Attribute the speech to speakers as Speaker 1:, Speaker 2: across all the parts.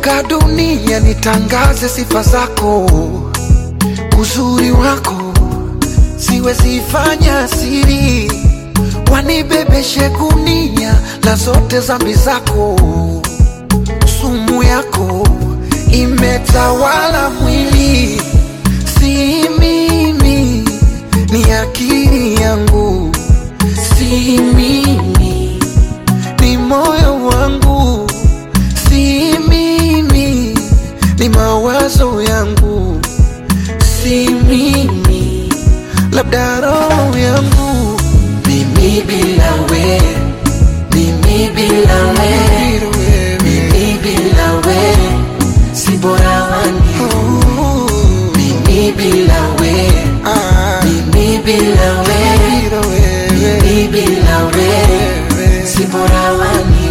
Speaker 1: nikizunguka dunia nitangaze sifa zako, uzuri wako siwezi fanya siri, wanibebeshe gunia la zote zambi zako, sumu yako imetawala mwili, si mimi, ni akili yangu, si mimi, ni moyo wangu, si mimi, ni mawazo yangu, si mimi, labda roho yangu, mimi bila we, mimi bila we, mimi bila we, si bora wani, mimi bila we, mimi bila we, mimi bila we, si bora wani.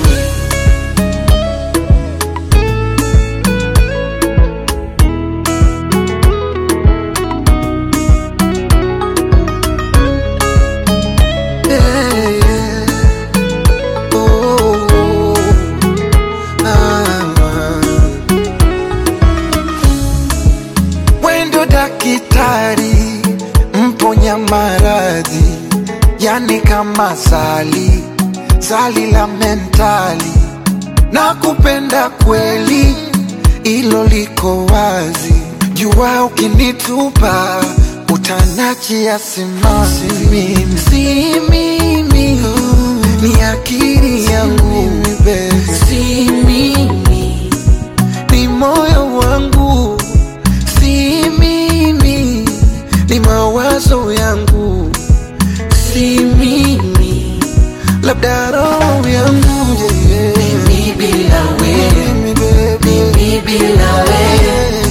Speaker 1: Yeah, yeah. Oh, ah. Wendo dakitari mponya maradhi, yani kama sali sali la mentali, na kupenda kweli, ilo liko wazi. Jua ukinitupa utanachia simanzi, mimi si mimi, ni akili yangu, si mimi ni moyo wangu, si mimi, ni mawazo yangu, si mimi, labda roho yangu yeah, yeah. Mimi bila we, mimi bila we,